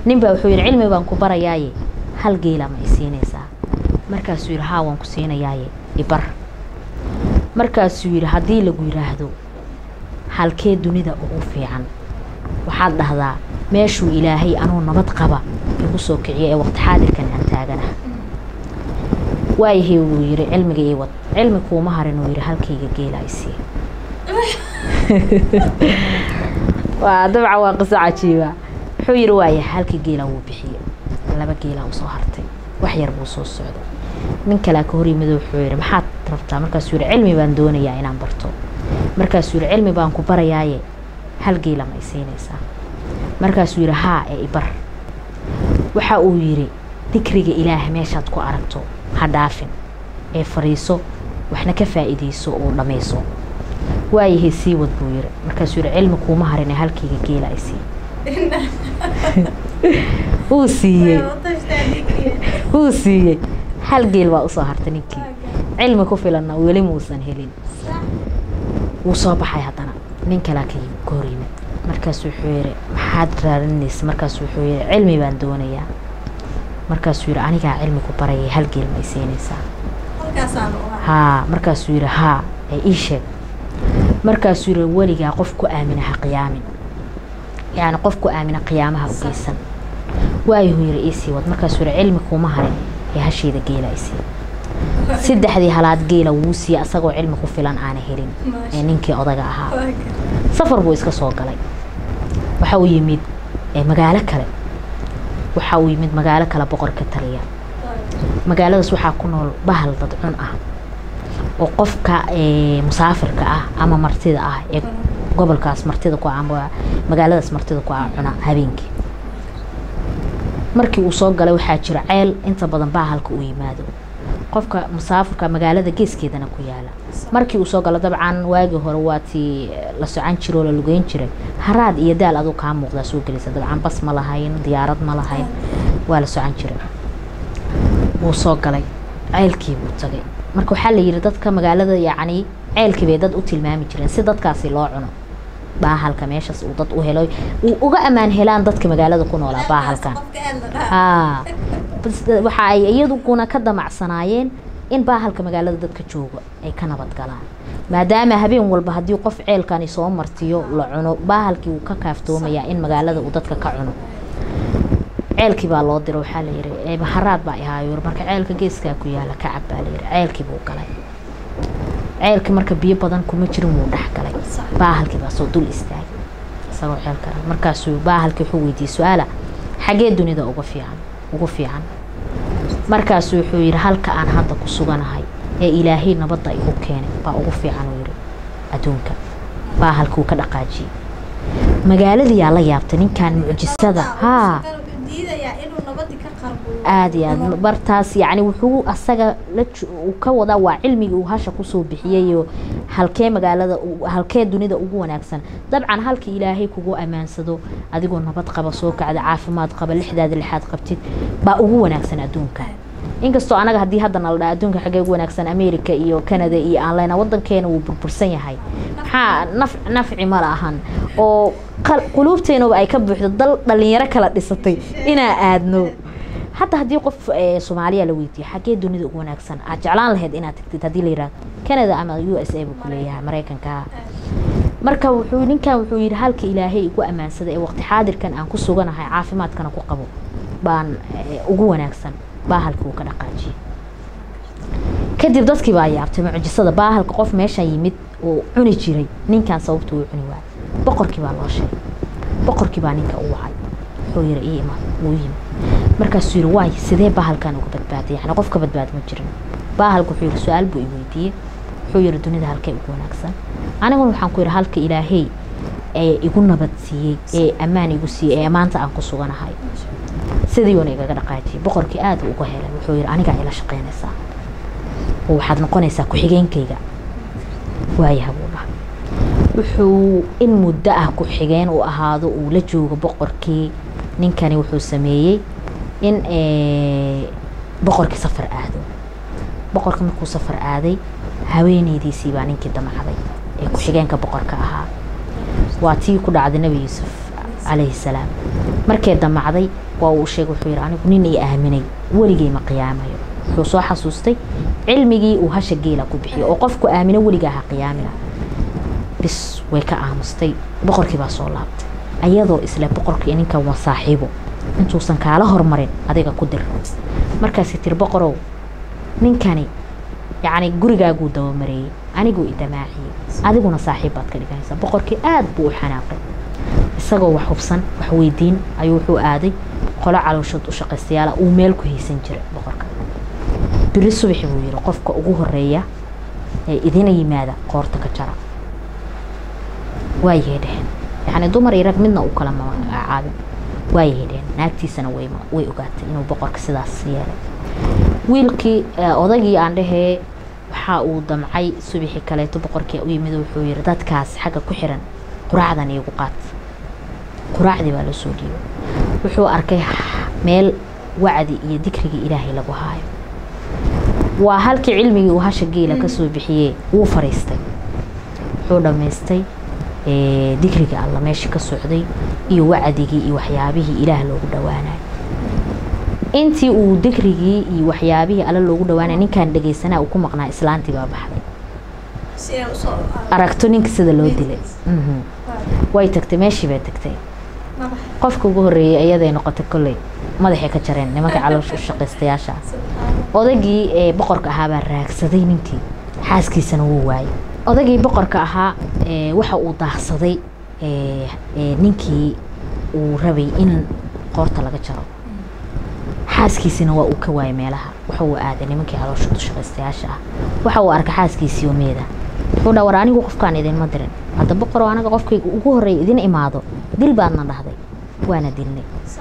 nin baa wuxuu yidhi cilmi baan ku barayaaye hal geela ma i siinaysaa markaasuu yidhi haa waan ku siinayaaye ibar markaasuu yidhi haddii lagu yidhaahdo halkee dunida ugu fiican waxaad dhahdaa meeshuu ilaahay anuu nabad qaba igu soo kiciyo ee waqti xaadirkan aan taaganah waayahay wuu yidhi cilmiga ii wad cilmi kuuma harin uu yidhi halkayga geela i sii waa dabcan waa qiso cajiiba wuxuu yidhi waaya halkii geela wuu bixiye laba geelaa usoo hartay wax yar buu soo socday nin kalea ka hor yimid wuxuu yidhi maxaad rabtaa markaasuu yidhi cilmi baan doonayaa inaan barto markaasuu yidhi cilmi baan ku barayaaye hal geela ma i siinaysaa markaasuu yidhi haa ee ibar waxa uu yidhi dikriga ilaah meeshaad ku aragto ha dhaafin ee fadhiiso waxna ka faa'iidayso oo dhammayso waayahay sii wad buu yidhi markaasuu yidhi cilmi kuuma harin ee halkayga geela i sii wuu siiyey wuu siiyey hal geel baa usoo hartay ninkii cilmi ku filanna weli muusan helin wuu soo baxay haddana nin kalaa ka ka hor yimid markaasu wuxuu yidhi maxaad raadinaysa markaasu wuxuu yidhi cilmi baan doonayaa markaasuu yidhi anigaa cilmi ku barayay hal geel ma i siinaysaa haa markaasuu yidhi haa ee ii sheeg markaasuu yidhi weligaa qof ku aamina ha qiyaamin yacni qof ku aamina qiyaamaha u geysan waayuhu yidhi iisii wad markaasuu yidhi cilmi kuuma harin ee hasheeda geela isii saddexdii halaad geela wuu siiyey asagoo cilmi ku filan aana helin ee ninkii odaga ahaa safar buu iska soo galay waxa uu yimid magaalo kale waxa uu yimid magaalo kale boqor ka taliya magaaladaas waxaa ku nool bahal dad cun ah oo qofka musaafirka ah ama martida ah ee gobolkaas martida ku ah magaaladaas martida ku ah cuna habeenkii markii uu soo galay waxaa jira ceel inta badan bahalka uu yimaado qofka musaafirka magaalada geeskeedana ku yaala markii uu soo galo dabcan waagii hore waa tii la socan jiro oo la lugeyn jiray haraad iyo daal aduu kaa muuqdaa soo gelaysa dabcan bas ma lahayn diyaarad ma lahayn waa la socan jiray wuu soo galay ceelkii buu tagay marka waxaa la yidhi dadka magaalada yacni ceelkii bay dad u tilmaami jireen si dadkaasi loo cuno baahalka meeshaas uu dad u helo uu uga ammaan helaan dadka magaalada ku noolaa baahalkan haa waxa ay iyaduguna ka damacsanaayeen in baahalka magaalada dadka jooga ay ka nabad galaan maadaama habeen walba haddii qof ceelkani soo martiyo la cuno baahalkii wuu ka kaaftoomayaa in magaalada uu dadka ka cuno ceelkii baa loo diro waxaa la yidhi haraad baa ihaayo marka ceelka geeskaa ku yaala kacab baa la yidhi ceelkii buu galay ceelkii marka biyo badan kuma jirin wuu dhex galay baahalkii baa soo dul istaagay isagoo ceelka markaasuu baahalkii wuxuu weydiiyey su-aala xagee dunida uga fiican ugu fiican markaasuu wuxuu yidhi halka aan hadda ku suganahay ee ilaahay nabadda igu keenay baa ugu fiican uu yidhi adduunka baahalkii wuu ka dhaqaajiyey magaaladiyaa la yaabtay ninkan mucjisada haa aada iyo aad bartaas yacni wuxuu asaga la uu ka wadaa waa cilmigii uu hasha kusoo bixiyayo halkee magaalada halkee dunida ugu wanaagsan dabcan halka ilaahay kugu ammaansado adigoo nabad qaba soo kacda caafimaad qaba lixdaada lixaad qabtid baa ugu wanaagsan adduunka inkastoo anaga haddii hadda nala dhaa adduunka xagee ugu wanaagsan america iyo canada iyo aan leyna wadankeena wuu burbursan yahay maxaa naf nafci ma lahan oo quluubteenaba ay ka buuxdo dal dhalinyaro kala dhisatay inaa aadno hadda haddii qof soomaaliya la weydiiyo xagee dunida ugu wanaagsan aad jeclaan lahayd inaad tagtid haddii la yihahdo canada ama u s a buu ku leeyahay maraykanka marka wuxuu ninkan wuxuu yidhi halka ilaahay igu ammaansada ee waqti xaadirkan aan ku suganahay caafimaadkana ku qabo baan ugu wanaagsan baahalkii uu ka dhaqaajiyey kadib dadkii baa yaabtay mucjisada baahalka qof meesha yimid oo cuni jiray ninkan sababta uu cuni waayay boqorkii baa loo sheegay boqorkii baa ninka u wacay wuxuu yidhi ii iman wuu yimid markaasuu yidhi waay sidee baahalkan uga badbaaday yani qof ka badbaad ma jirin baahalka wuxuu yidhi su-aal buu i weydiiyey wuxuu yidhi dunida halkee ugu wanaagsan aniguna waxaan ku yidhi halka ilaahey ee igu nabad siiyey ee ammaan igu siiyey ee maanta aan ku suganahay sidii uuna igaga dhaqaajiyey boqorkii aada uga helay wuxuu yidhi anigaa ila shaqaynaysaa oo waxaad noqonaysaa ku-xigeenkayga waayaha buu dhaha wuxuu in muddo ah ku-xigeen uu ahaado uu la joogo boqorkii ninkani wuxuu sameeyey in boqorkii safar aado boqorka markuu safar aaday haweeneydiisii baa ninkii damacday ee ku-xigeenka boqorka ahaa waa tii ku dhacday nebi yuusuf calayhi salaam markay damacday waa uu sheegay wuxuu yidhi anigu nin i aaminay weligay ma qiyaamayo wuxuu soo xasuustay cilmigii uu hasha geela ku bixiyo oo qofku aamino weligaa ha qiyaamina bis way ka aamustay boqorkii baa soo laabtay ayadoo isle boqorkii ninkan waa saaxiibo intuusan kaala hormarin adiga ku dir markaasi tiri boqorow ninkani yacni gurigaaguu dabamareeyey aniguu idamaaciyey adiguna saaxiib baad ka dhiganaysaa boqorkii aada buu u xanaaqay isagoo wax hubsan wax weydiin ayuu wuxuu aaday qolo calooshood u shaqaystayaala uu meel ku haysan jiray boqorka biri subaxi buu yidhi qofka ugu horeeya ee idina yimaada qoorta ka jara waayay dheheen yacni dumar iyo rag midna uu kala magacaabin waayay dheheen naagtiisana way way ogaatay inuu boqorka sidaas yeelay wiilkii odaygii aan dhehee waxa uu damcay subaxii kaleeto boqorkii u yimid wuxuu yidhi dadkaas xagga ku xiran quraacdan iigu qaat quraacdii baa loo soo dhiibay wuxuu arkay meel wacdi iyo dikrigii ilaahay lagu haayo waa halkii cilmigii uu hasha geela kasoo bixiyey wuu fariistay wuxuu dhammaystay dikriga alla meesha ka socday iyo wacdigii iyo waxyaabihii ilaah loogu dhawaanayo intii uu dikrigii iyo waxyaabihii alle loogu dhawaanaya ninkaan dhegaysanaa uu ku maqnaa islaantii baa baxday aragto ninka sida loo dilay way tagtay meeshii bay tagtay qofka ugu horreeyay iyaday noqotay kolley madaxay ka jareen nimanka caloosha u shaqaystayaasha odaygii ee boqorka ahaa baa raagsaday ninkii xaaskiisana wuu waayay odaygii boqorka ahaa waxa uu daahsaday ninkii uu rabay in qoorta laga jaro xaaskiisina waa uu ka waayay meelaha waxa uu aaday nimankii caloosha u shaqaystayaasha ah waxa uu arkay xaaskiisii oo meeda wuxuu dhaa war anigu qofkaan idinma dirin hadda boqoroo anaga qofkayga ugu horreeya idin imaado dil baadna dhahday waana dilnay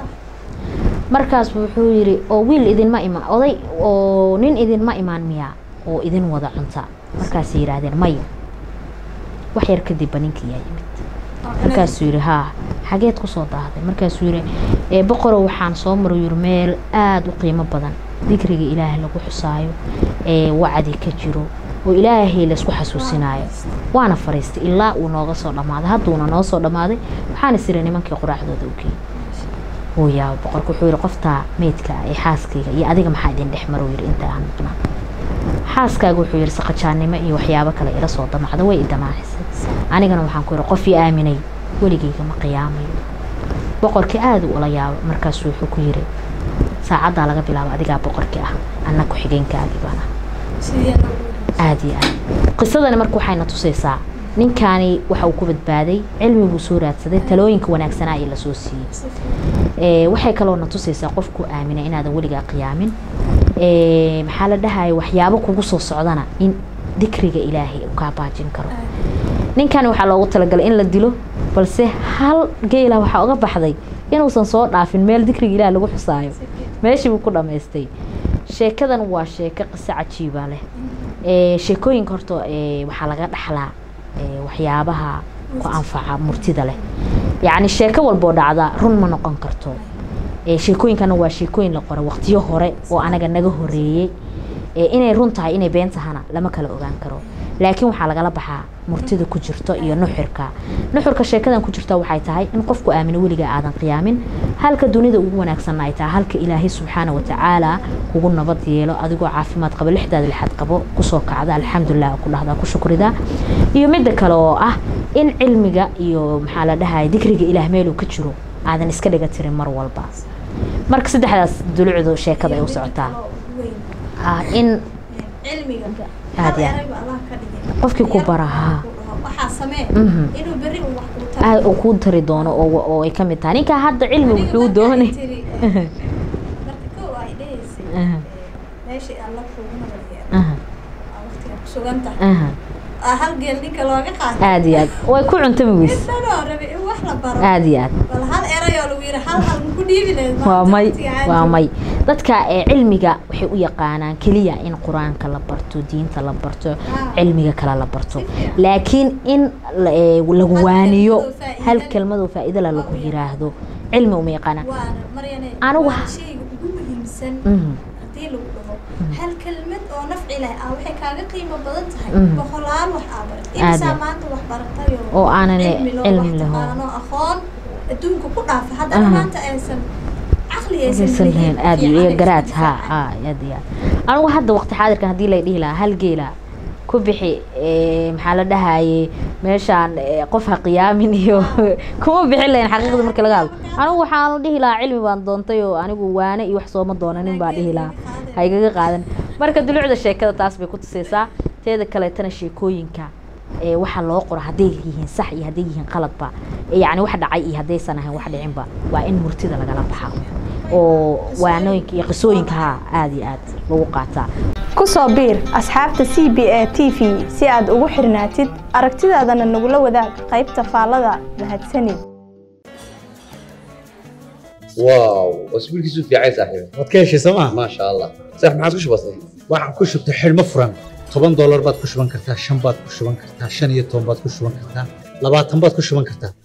markaas wuxuu yidhi oo wiil idinma imaan oday oo nin idinma imaan miyaa oo idin wada cunta markaasay yidhaahdeen maya wax yar kadibba ninkii yaa yimid markaasuu yidhi haa xageed kusoo daahday markaasuu yidhi boqorow waxaan soo maray yiri meel aada u qiimo badan dikriga ilaahay lagu xusaayo ee wacdi ka jiro oo ilaahay laysku xasuusinaayo waana fariistay ilaa uu nooga soo dhammaaday hadduuna noo soo dhammaaday waxaana sira nimankii quraacdooda u geeyey wuu yaaba boqorka wuxuu yidhi qoftaa meydka ee xaaskayga iyo adiga maxaa idin dhex maro yidhi inta aan maqnaa xaaskaaga wuxuu yidhi saqajaannimo iyo waxyaabo kale ila soo damacda way i damaacisay anigana waxaan ku yidhi qof ii aaminay weligayga ma qiyaamayo boqorkii aada u ula yaaba markaasuu wuxuu ku yidhi saacaddaa laga bilaabo adigaa boqorkii ah anna ku-xigeenkaagii baan ah aada iyo aad qisadani marka waxayna tusaysaa ninkaani waxa uu ku badbaaday cilmi buu soo raadsaday talooyinka wanaagsanaa ee lasoo siiyey waxay kaloona tusaysaa qofku aamina inaadan weligaa qiyaamin maxaa la dhahaya waxyaabo kugu soo socdana in dikriga ilaahay uu kaa baajin karo ninkani waxaa loogu talagalay in la dilo balse hal geela waxaa uga baxday inuusan soo dhaafin meel dikriga ilaah lagu xusaayo meeshii buu ku dhammaystay sheekadan waa sheeko qiso cajiiba leh sheekooyinka horta waxaa laga dhaxlaa waxyaabaha ku anfaca murtida leh yacni sheeko walboo dhacda run ma noqon karto sheekooyinkana waa sheekooyin la qoray waqtiyo hore oo anaga naga horeeyey inay run tahay inay been tahana lama kala ogaan karo laakiin waxaa lagala baxaa murtida ku jirto iyo nuxurka nuxurka sheekadan ku jirta waxay tahay in qofku aamino weligaa aadan qiyaamin halka dunida ugu wanaagsanna ay tahay halka ilaahay subxaana watacaala kugu nabad yeelo adigoo caafimaad qabo lixdaada lixaad qabo kusoo kacda alxamdulilah ku dhahdaa ku shukrida iyo midda kale oo ah in cilmiga iyo maxaa la dhahaya dikriga ilaah meeluu ka jiro aadan iska dhiga tirin mar walba marka saddexdaas dulucdu sheekada ay u socotaa in aad ya qofkii ku bara haa aad uu kuu tari doono oo ay ka mid tahay ninkaa hadda cilmi wuxuu doonay aad iyo aad way ku cuntami weys aad iyo aad waa may waa may dadka ee cilmiga waxay u yaqaanaan keliya in qur-aanka la barto diinta la barto cilmiga kale la barto laakiin in lagu waaniyo hal kelmadoo faa-idala lagu yiraahdo cilmi uma yaqaanaan anigu hal kelmad oo nafci leh ah waxay kaaga qiimo badan tahay boqolaal wax aa barat imisaa maanta wax baratay oo aanan cilmi laho aqoon adduunka ku dhaafa haddana Aha. maanta aysan caqli aysan aysan lahayn aad fiican iyo ay garaad iska ha difaacaan. ha aad iyo aad anigu hadda waqti xaadirkan haddii lay dhihi lahaa hal geela ku bixi ee, maxaa la dhahaye meeshaan ee, qof ha qiyaamin iyo kuma bixin lahayn xaqiiqda marka laga hadlo anigu waxaanu dhihi lahaa cilmi baan doontay oo anigu waane iyo wax sooma doonanin baa dhihi lahaa ha igaga qaadan marka dulucda sheekada taas bay ku tusaysaa teeda kaleetana sheekooyinka ee waxa loo qoro hadday yihiin sax iyo hadday yihiin qaladba ee yacni wax dhacay iyo haddaysan ahayn wax dhicinba waa in murtida lagala baxa oo waanooyinka iyo qisooyinka ha aad iyo aad lagu qaataa ku soo biir asxaabta c b a t v si aad ugu xirnaatid aragtidaadana nagula wadaag qaybta faallada mahadsanid واو واسبوعك يسوي في عيسى صاحبي waad ka heshay sooma ما شاء الله صح ما عاد وش بصير waxaad ku shubtay xidhmo furan toban doolar baad ku shuban kartaa shan baad ku shuban kartaa shan iyo toban baad ku shuban kartaa labaatan baad ku shuban kartaa